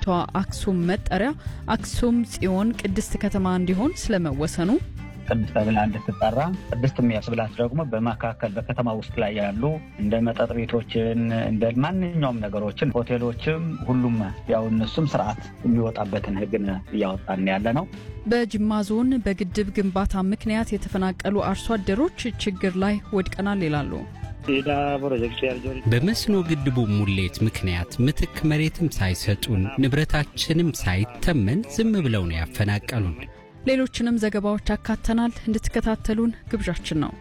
የአዲሲቷ አክሱም መጠሪያ አክሱም ጽዮን ቅድስት ከተማ እንዲሆን ስለመወሰኑ ቅድስት ተብላ እንድትጠራ ቅድስት የሚያስብላት ደግሞ በመካከል በከተማ ውስጥ ላይ ያሉ እንደ መጠጥ ቤቶችን እንደ ማንኛውም ነገሮችን ሆቴሎችም፣ ሁሉም ያው እነሱም ስርዓት የሚወጣበትን ሕግን እያወጣን ያለ ነው። በጅማ ዞን በግድብ ግንባታ ምክንያት የተፈናቀሉ አርሶ አደሮች ችግር ላይ ወድቀናል ይላሉ። በመስኖ ግድቡ ሙሌት ምክንያት ምትክ መሬትም ሳይሰጡን ንብረታችንም ሳይተመን ዝም ብለው ነው ያፈናቀሉን። ሌሎችንም ዘገባዎች አካተናል። እንድትከታተሉን ግብዣችን ነው።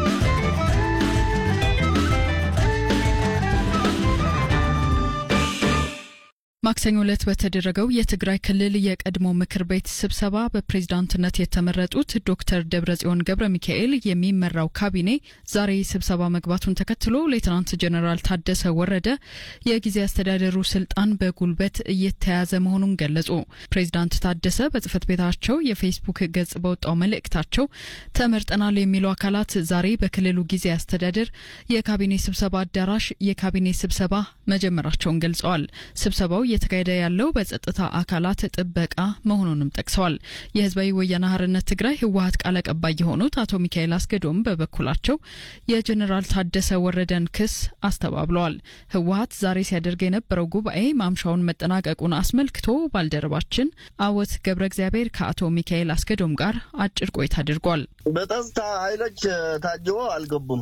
ማክሰኞ ዕለት በተደረገው የትግራይ ክልል የቀድሞ ምክር ቤት ስብሰባ በፕሬዝዳንትነት የተመረጡት ዶክተር ደብረጽዮን ገብረ ሚካኤል የሚመራው ካቢኔ ዛሬ ስብሰባ መግባቱን ተከትሎ ሌትናንት ጀኔራል ታደሰ ወረደ የጊዜ አስተዳደሩ ስልጣን በጉልበት እየተያዘ መሆኑን ገለጹ። ፕሬዝዳንት ታደሰ በጽህፈት ቤታቸው የፌስቡክ ገጽ በወጣው መልእክታቸው ተመርጠናል የሚሉ አካላት ዛሬ በክልሉ ጊዜ አስተዳደር የካቢኔ ስብሰባ አዳራሽ የካቢኔ ስብሰባ መጀመራቸውን ገልጸዋል። ስብሰባው እየተካሄደ ያለው በጸጥታ አካላት ጥበቃ መሆኑንም ጠቅሰዋል። የህዝባዊ ወያነ ሓርነት ትግራይ ህወሀት ቃል አቀባይ የሆኑት አቶ ሚካኤል አስገዶም በበኩላቸው የጀኔራል ታደሰ ወረደን ክስ አስተባብለዋል። ህወሀት ዛሬ ሲያደርግ የነበረው ጉባኤ ማምሻውን መጠናቀቁን አስመልክቶ ባልደረባችን አወት ገብረ እግዚአብሔር ከአቶ ሚካኤል አስገዶም ጋር አጭር ቆይታ አድርጓል። በጸጥታ ኃይሎች ታጅቦ አልገቡም።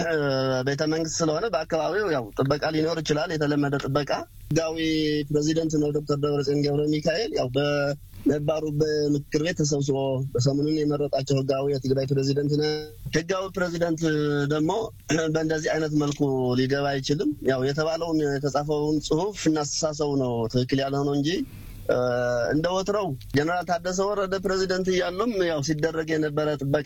ቤተ መንግስት ስለሆነ በአካባቢው ያው ጥበቃ ሊኖር ይችላል። የተለመደ ጥበቃ ህጋዊ ፕሬዚደንት ነው ዶክተር ደብረጽዮን ገብረ ሚካኤል ያው በነባሩ በምክር ቤት ተሰብስቦ በሰሞኑን የመረጣቸው ህጋዊ የትግራይ ፕሬዚደንት ነ ህጋዊ ፕሬዚደንት ደግሞ በእንደዚህ አይነት መልኩ ሊገባ አይችልም። ያው የተባለውን የተጻፈውን ጽሁፍ እናስተሳሰቡ ነው ትክክል ያልሆነው እንጂ እንደ ወትረው ጀነራል ታደሰ ወረደ ፕሬዚደንት እያሉም ያው ሲደረግ የነበረ ጥበቃ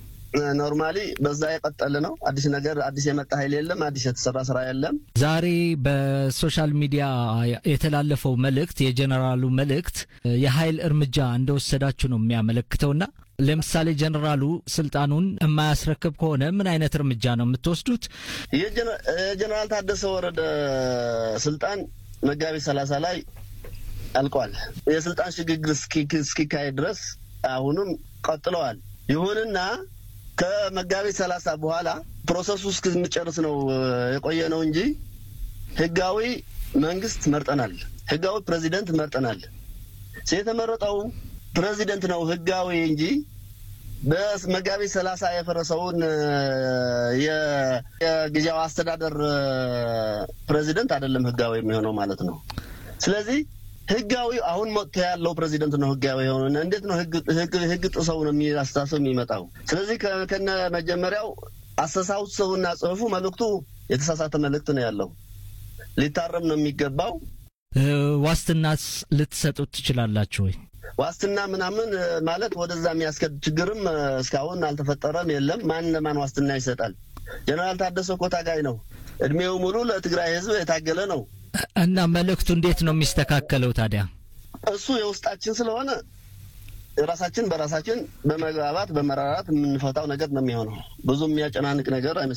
ኖርማሊ በዛ የቀጠለ ነው። አዲስ ነገር አዲስ የመጣ ኃይል የለም። አዲስ የተሰራ ስራ የለም። ዛሬ በሶሻል ሚዲያ የተላለፈው መልእክት የጀኔራሉ መልእክት የኃይል እርምጃ እንደወሰዳችሁ ነው የሚያመለክተውና ለምሳሌ ጀኔራሉ ስልጣኑን የማያስረክብ ከሆነ ምን አይነት እርምጃ ነው የምትወስዱት? የጀኔራል ታደሰ ወረደ ስልጣን መጋቢት ሰላሳ ላይ አልቋል። የስልጣን ሽግግር እስኪካሄድ ድረስ አሁንም ቀጥለዋል። ይሁንና ከመጋቢት ሰላሳ በኋላ ፕሮሰሱ እስክንጨርስ ነው የቆየ ነው እንጂ ህጋዊ መንግስት መርጠናል። ህጋዊ ፕሬዚደንት መርጠናል። የተመረጠው ፕሬዚደንት ነው ህጋዊ እንጂ በመጋቢት ሰላሳ የፈረሰውን የጊዜያዊ አስተዳደር ፕሬዚደንት አይደለም ህጋዊ የሚሆነው ማለት ነው። ስለዚህ ህጋዊ አሁን መጥቶ ያለው ፕሬዚደንት ነው ህጋዊ የሆነ። እንዴት ነው ህግ ጥሰው ነው አስተሳሰብ የሚመጣው? ስለዚህ ከነ መጀመሪያው አስተሳሰቡና ጽሁፉ መልእክቱ የተሳሳተ መልእክት ነው ያለው። ሊታረም ነው የሚገባው። ዋስትናስ ልትሰጡት ትችላላችሁ ወይ? ዋስትና ምናምን ማለት ወደዛ የሚያስከድ ችግርም እስካሁን አልተፈጠረም፣ የለም። ማን ለማን ዋስትና ይሰጣል? ጀነራል ታደሰ እኮ ታጋይ ነው። እድሜው ሙሉ ለትግራይ ህዝብ የታገለ ነው። እና መልእክቱ እንዴት ነው የሚስተካከለው ታዲያ? እሱ የውስጣችን ስለሆነ ራሳችን በራሳችን በመግባባት በመራራት የምንፈታው ነገር ነው የሚሆነው። ብዙ የሚያጨናንቅ ነገር